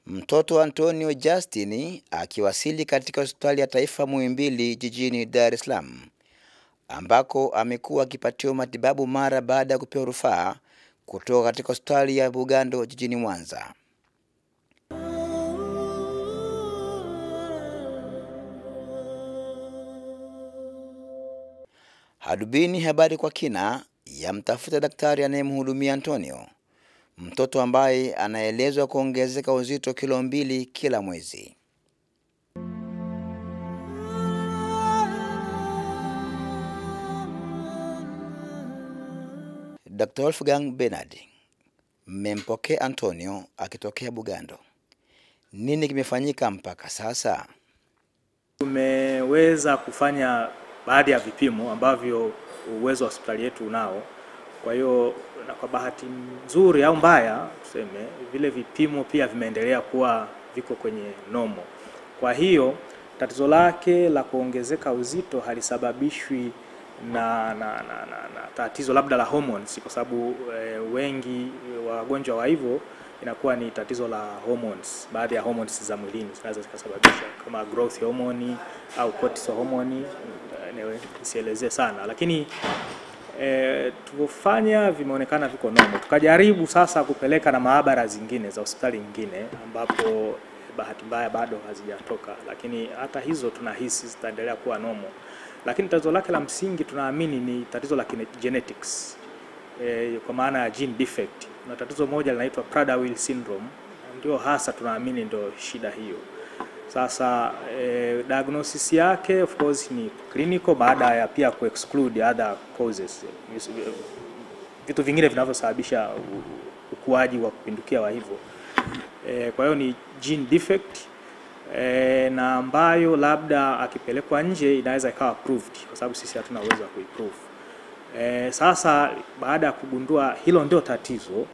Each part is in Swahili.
Mtoto Antonio Justin akiwasili katika hospitali ya taifa Muhimbili jijini Dar es Salaam ambako amekuwa akipatiwa matibabu mara baada ya kupewa rufaa kutoka katika hospitali ya Bugando jijini Mwanza. Hadubini habari kwa kina yamtafuta daktari anayemhudumia Antonio, mtoto ambaye anaelezwa kuongezeka uzito kilo mbili kila mwezi. Dr. Wolfgang Bernard, mmempokea Antonio akitokea Bugando. Nini kimefanyika mpaka sasa? Tumeweza kufanya baadhi ya vipimo ambavyo uwezo wa hospitali yetu unao. Kwa hiyo na kwa bahati nzuri au mbaya tuseme, vile vipimo pia vimeendelea kuwa viko kwenye nomo. Kwa hiyo tatizo lake la kuongezeka uzito halisababishwi na, na, na, na, na tatizo labda la hormones, kwa sababu e, wengi wagonjwa wa hivyo inakuwa ni tatizo la hormones. Baadhi ya hormones za mwilini zinaweza zikasababisha kama growth hormone au cortisol hormone, nisielezee sana, lakini e, tulivyofanya vimeonekana viko nomo. Tukajaribu sasa kupeleka na maabara zingine za hospitali nyingine ambapo bahati mbaya bado hazijatoka, lakini hata hizo tunahisi zitaendelea kuwa nomo lakini tatizo lake la msingi tunaamini ni tatizo la genetics e, kwa maana ya gene defect. Na tatizo moja linaitwa Prader-Willi syndrome, ndio hasa tunaamini ndio shida hiyo. Sasa e, diagnosis yake of course ni clinical, baada ya pia ku exclude other causes, vitu vingine vinavyosababisha ukuaji wa kupindukia wa hivyo e, kwa hiyo ni gene defect E, na ambayo labda akipelekwa nje inaweza ikawa approved kwa sababu sisi hatuna uwezo wa kuiprove. E, sasa baada ya kugundua hilo ndio tatizo,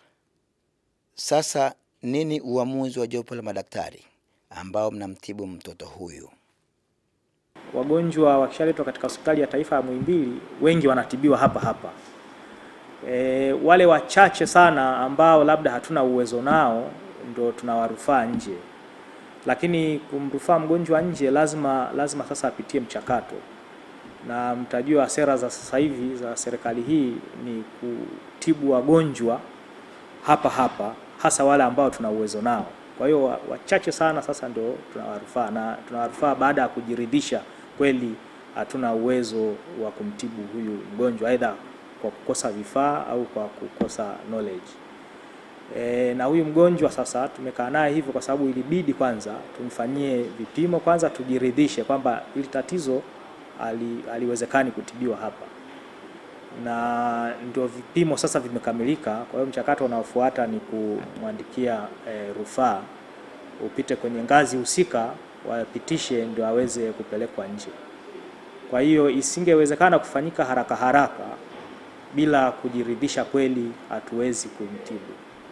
sasa nini uamuzi wa jopo la madaktari ambao mnamtibu mtoto huyu? Wagonjwa wakishaletwa katika hospitali ya taifa ya Muhimbili wengi wanatibiwa hapa hapa. E, wale wachache sana ambao labda hatuna uwezo nao ndio tunawarufaa nje lakini kumrufaa mgonjwa nje lazima lazima sasa apitie mchakato, na mtajua sera za sasa hivi za serikali hii ni kutibu wagonjwa hapa hapa, hasa wale ambao tuna uwezo nao. Kwa hiyo wachache sana sasa ndio tunawarufaa, na tunawarufaa baada ya kujiridhisha kweli hatuna uwezo wa kumtibu huyu mgonjwa, aidha kwa kukosa vifaa au kwa kukosa knowledge. E, na huyu mgonjwa sasa tumekaa naye hivyo kwa sababu ilibidi kwanza tumfanyie vipimo kwanza, tujiridhishe kwamba hili tatizo ali, aliwezekani kutibiwa hapa, na ndio vipimo sasa vimekamilika. Kwa hiyo mchakato unaofuata ni kumwandikia e, rufaa upite kwenye ngazi husika, wapitishe ndio aweze kupelekwa nje. Kwa hiyo isingewezekana kufanyika haraka haraka bila kujiridhisha kweli hatuwezi kumtibu.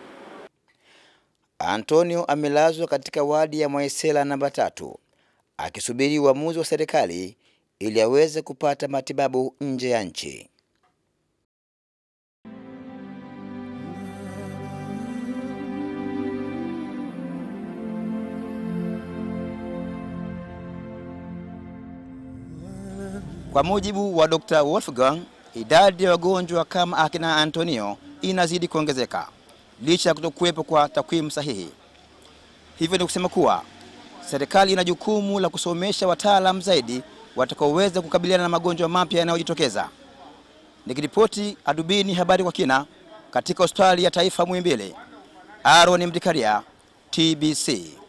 Antonio amelazwa katika wadi ya Mwaisela namba tatu akisubiri uamuzi wa serikali ili aweze kupata matibabu nje ya nchi. Kwa mujibu wa Dr. Wolfgang, idadi ya wagonjwa kama akina Antonio inazidi kuongezeka licha ya kutokuwepo kwa takwimu sahihi. Hivyo ni kusema kuwa serikali ina jukumu la kusomesha wataalamu zaidi watakaoweza kukabiliana na magonjwa mapya yanayojitokeza. Nikiripoti Adubini habari kwa kina katika hospitali ya taifa Muhimbili, Aaron Mdikaria, TBC.